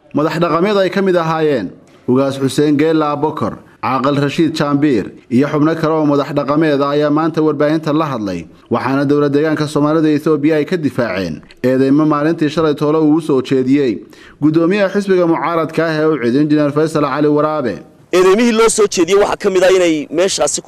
madax dhaqameed ay ka mid ahaayeen ugaas xuseen geella abokor caaqil rashiid jaambiir iyo xubno kale oo madax dhaqameed ah ayaa maanta warbaahinta la hadlay waxaana dowla deegaanka soomaalida etoobiya ay ka difaaceen eedeymo maalintii shalay toole uu u soo jeediyey gudoomiyaha xisbiga mucaaradka ah ee u cid injineer faysal cali waraabe eedeymihii loo soo jeediyey waxaa ka mid ah inay meeshaasi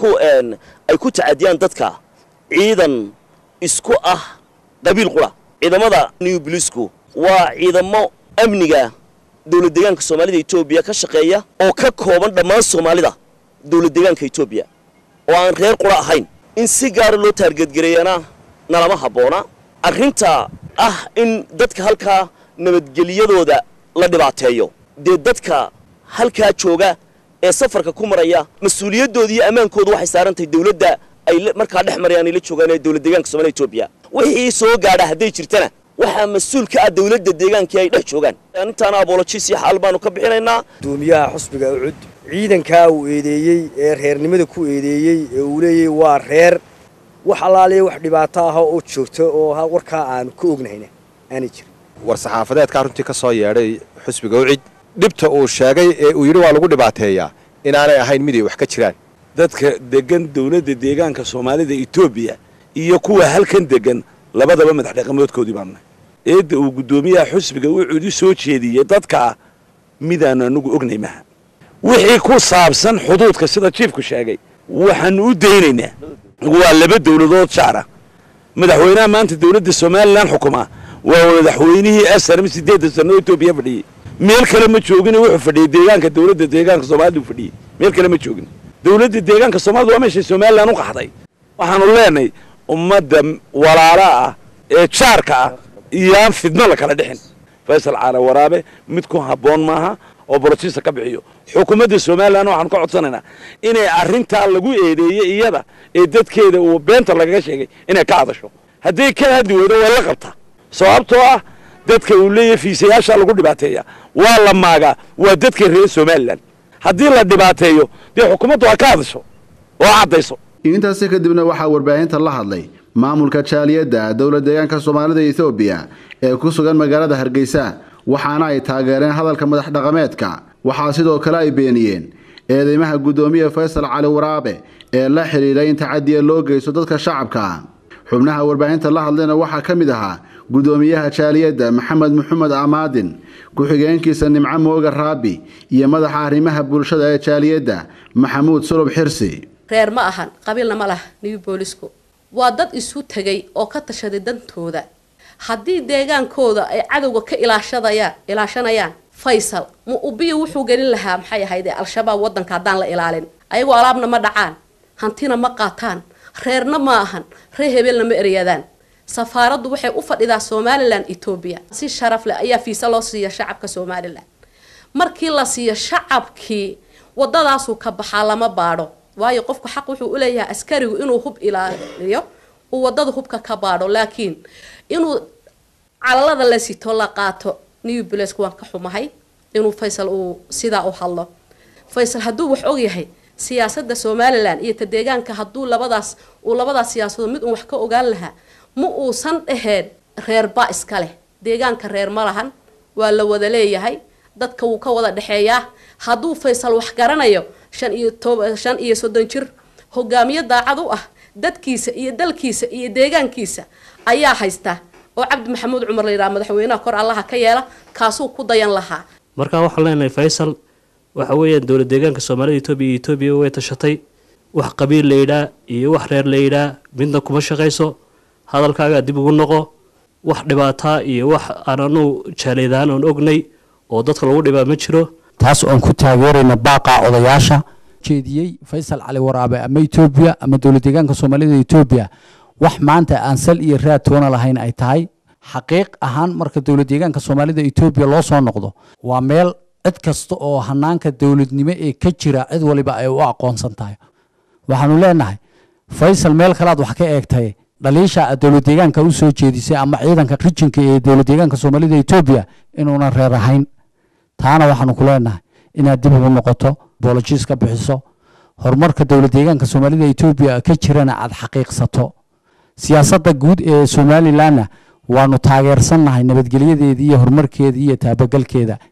ay ku tacadiyaan dadka ciidan isku ah qabiil qura ciidamada new blisku waa ciidamo amniga dowlad deegaanka soomaalida etoobiya ka shaqeeya oo ka kooban dhammaan soomaalida dowlad deegaanka etoobiya oo aan reer qura ahayn in si gaara loo taargeedgareeyana nalama habboona arrinta ah in dadka halkaa nabadgelyadooda la dhibaateeyo dee dadka halkaa jooga ee safarka ku maraya mas-uuliyadooda iyo ammaankooda waxay saaran tahay dowladda ay markaa dhex marayaan ay la joogaan ee dowlad deegaanka soomaalida etoobiya wixii soo gaadha hadday jirtana waxaa mas-uul ka ah dowladda deegaankii ay dhex joogaan intaana abolojis iyo xaal baanu ka bixinaynaa gudoomiyaha xusbiga ucud ciidankaa uu eedeeyey ee reernimada ku eedeeyey ee uu leeyahy waa reer wax allaaliya wax dhibaato ah oo joogto oo warkaa aanu ka ognahayna aanay jirin war saxaafadeedkaa runtii ka soo yeedhay xusbiga ucid dhibta uu sheegay ee uu yidhi waa lagu dhibaateeyaa inaanay ahayn mid ay wax ka jiraan dadka degan dowladda deegaanka soomaalida etoobiya iyo kuwa halkan degan labadaba madax dhaqamoodkoodii baanu nahay eedda uu guddoomiyaha xusbiga ucud u soo jeediyey dadkaa midaanu anagu ognay maha wixii ku saabsan xuduudka sida jiifku sheegay waxaanu u daynaynaa waa laba dowladood jaara madaxweynaha maanta dowladda somalilan xukuma waa madaxweynihii asarm sideedda sano etoobiya fadhiyey meel kale ma joogin wuxuu fadhiyey deegaanka dowladda deegaanka soomaalida u fadhiyey meel kale ma joogin dowladda deegaanka soomaalida waa meeshay somalilan u qaxday waxaanu leenahay ummadda walaala ah ee jaarka ah iyo aan fidno la kala dhixin faysal caala waraabe mid ku habboon maaha oo bolotisa ka bixiyo xukuumadda somalilan waxaanu ka codsanaynaa inay arrintaa lagu eedeeyey iyada ee dadkeeda uu beenta lagaga sheegay inay ka hadasho hadday ka hadli weydo way la qabtaa sababtoo ah dadka uu leeyahay fiisayaasha lagu dhibaateeya waa la maagaa waa dadka reer somalilan haddii la dhibaateeyo dee xukuumaddu ha ka hadasho oo caddayso intaasi kadibna waxaa warbaahinta la hadlay maamulka jaaliyadda dowlad deegaanka soomaalida etoobiya ee ku sugan magaalada hargeysa waxaana ay taageereen hadalka madax dhaqameedka waxaa sidoo kale ay beeniyeen eedeymaha guddoomiye faysal cali waraabe ee la xidhiidhay in tacadiya loo geysto dadka shacabka xubnaha warbaahinta la hadlayna waxaa ka mid ahaa guddoomiyaha jaaliyadda maxamed maxamed amaadin ku-xigeenkiisa nimco mooga raabi iyo madaxa arrimaha bulshada ee jaaliyadda maxamuud sulub xirsi reer ma ahan qabiilna ma laha new boolisku waa dad isu tegay oo ka tashaday dantooda haddii deegaankooda ay cadowga ka ilaashadayaan ilaashanayaan faysal ma ubiya wuxuu gelin lahaa maxay ahayd ee al-shabaab waddanka haddaan la ilaalin ayagoo alaabna ma dhacaan hantina ma qaataan reerna ma ahan reer hebelna ma eryadaan safaaraddu waxay u fadhidaa somalilan etoobiya si sharaf leh ayaa fiisa loo siiya shacabka somalilan markii la siiyo shacabkii wadadaasuu ka baxaa lama baadho waayo qofku xaq wuxuu uleeyahay askarigu inuu hub ilaaliyo uu wadada hubka ka baadho laakiin inuu calalada la sito la qaato new blesku waan ka xumahay inuu faysal uu sidaa u hadlo faysal hadduu wax ogyahay siyaasada somalilan iyo ta deegaanka hadduu labadaas uu labadaas siyaasadood mid uun wax ka ogaan lahaa ma uusan dhaheen reerba iska leh deegaanka reer ma lahan waa la wada leeyahay dadka wuu ka wada dhexeeyaa hadduu faysal wax garanayo shan iyo toba shan iyo soddon jir hogaamiye daacad u ah dadkiisa iyo dalkiisa iyo deegaankiisa ayaa haysta oo cabdi maxamuud cumar la yidhaha madaxweynaha kor allaha ka yeela kaasuu ku dayan lahaa markaa waxaan leenahay faysal waxa weeyaan dowlad deegaanka soomaalida etoobiya iyo etoobiya way tashatay wax qabiil la yidhaa iyo wax reer la yidhaa midna kuma shaqayso hadalkaagaa dib ugu noqo wax dhibaataa iyo wax aan anu jaaleedaan oon ognay oo dadka lagu dhibaa ma jiro taas oan ku taageerayna baaqaa odayaasha jeediyey faysal cali waraabe ama etoobiya ama dowlad deegaanka soomaalida etoobiya wax maanta aan sal iyo raad toona lahayn ay tahay xaqiiq ahaan marka dowlad deegaanka soomaalida etoobiya loo soo noqdo waa meel cid kasta oo hanaanka dowladnimo ee ka jira cid waliba ay u aqoonsan tahay waxaanu leenahay faysal meel kalead wax ka eegtay dhaliisha aad dowlad deegaanka u soo jeedisay ama ciidanka rijinka ee dowlad deegaanka soomaalida etoobiya inuunan reer ahayn taana waxaanu ku leenahay inaad dib ugu noqoto boolojiis ka bixiso horumarka dowlad deegaanka soomaalida etoobiya ka jirana aad xaqiiqsato siyaasadda guud ee somalilanna waanu taageersannahay nabadgelyadeeda iyo horumarkeeda iyo taabagalkeeda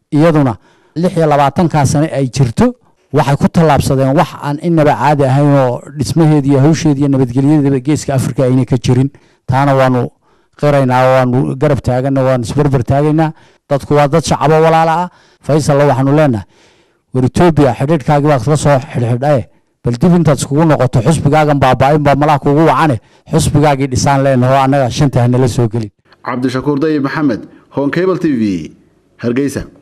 iyaduna lix iyo labaatankaa sane ay jirto waxay ku tallaabsadeen wax aan inaba caadi ahayn oo dhismaheeda iyo hawsheeda iyo nabadgelyadaba geeska afrika ayna ka jirin taana waanu qiraynaa waanu garab taagana waanu isbarbar taagaynaa dadku waa dad shacabo walaala ah faysalla waxaanu leenahay war etoobiya xidhiidhkaagii baad ka soo xidhxidhae bal dib intaad iskugu noqoto xusbigaagan baaba'in baa malaha kugu wacane xusbigaagii dhisaan leenaho annaga shanta hanala soo gelin cabdishakuur dayib maxamed honkable t v hargeysa